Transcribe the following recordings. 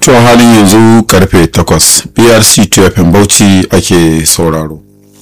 to halin yanzu karfe 8 brc tfm bauchi ake sauraro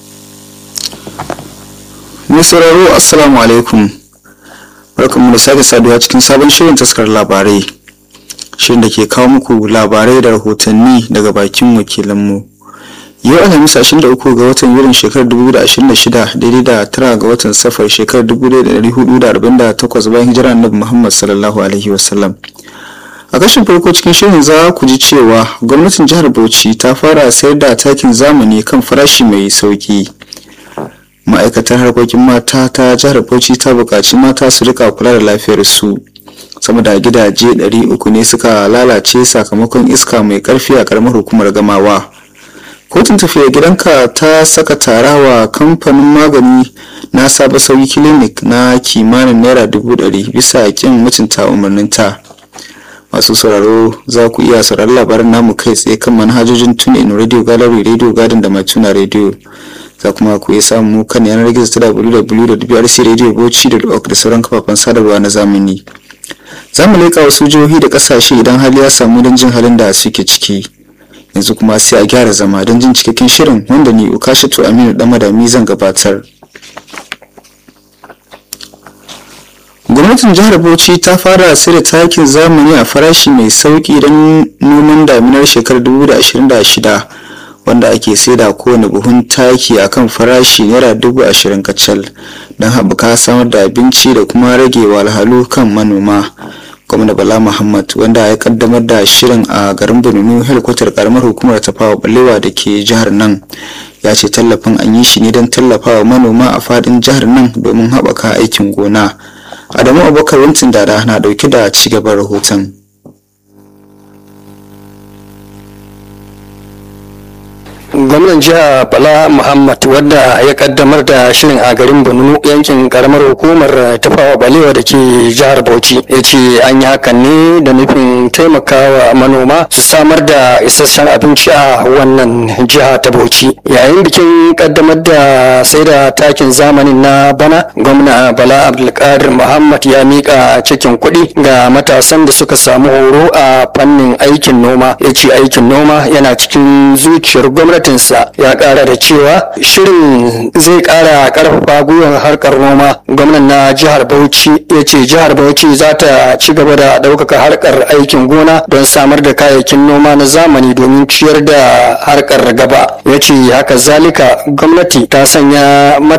mai sauraro assalamu alaikum barkanmu da sake saduwa cikin sabon shirin taskar labarai shirin da ke kawo muku labarai da rahotanni daga bakin wakilanmu yau alhamis 23 ga watan yurin shekarar 2026 daidai da tara ga watan safar shekarar 1448 bayan hijira annabi muhammad sallallahu alaihi wasallam a kashin farko cikin shirin za ku ji cewa gwamnatin jihar bauchi ta fara sayar da takin zamani kan farashi mai sauki ma'aikatar harkokin mata ta jihar bauchi ta buƙaci mata su rika kula da lafiyar su sama da gidaje 300 ne suka lalace sakamakon iska mai karfi a karamar hukumar gamawa kotun tafiya gidanka ta saka tara wa kamfanin magani na saba sauyi clinic na kimanin naira dubu ɗari bisa kin mutunta umarninta masu sauraro za ku iya sauraron labaran namu kai tsaye kan manhajojin tunin radio gallery radio garden da matuna radio za kuma ku iya samu kan yanar gizo ta www.brcradiobauchi.org da sauran kafafen sadarwa na zamani za mu leƙa wasu jihohi da ƙasashe idan hali ya samu don jin halin da suke ciki yanzu kuma sai a gyara zama don jin cikakken shirin wanda ni ukashatu aminu dan madami zan gabatar gwamnatin jihar bauchi ta fara sayar takin zamani a farashi mai sauki don noman daminar shekarar 2026 wanda ake saida kowane buhun taki a kan farashi naira dubu ashirin kacal don haɓaka samar da abinci da kuma rage walhalu kan manoma gwamna bala muhammad wanda ya kaddamar da shirin a garin bununu helikwatar karamar hukumar tafawa balewa da ke jihar nan ya ce tallafin an yi shi ne don tallafawa manoma a fadin jihar nan domin haɓaka aikin gona adamu abubakar wantin dada na ɗauke da cigaban rahoton gwamnan jiha bala muhammad wadda ya kaddamar da shirin a garin bununu yankin karamar hukumar tafawa balewa da ke jihar bauchi ya ce an yi hakan ne da nufin taimakawa manoma su samar da isasshen abinci a wannan jiha ta bauchi yayin bikin kaddamar da sai da takin zamanin na bana gwamna bala abdulkadir muhammad ya mika cikin kuɗi ga matasan da suka samu horo a fannin aikin noma ya ce aikin noma yana cikin zuciyar gwamnati gwamnatinsa ya kara da cewa shirin zai kara karfafa gwiwar harkar noma gwamnan na jihar bauchi ya ce jihar bauchi za ta ci gaba da ɗaukaka harkar aikin gona don samar da kayayyakin noma na zamani domin ciyar da harkar gaba ya ce haka zalika gwamnati ta sanya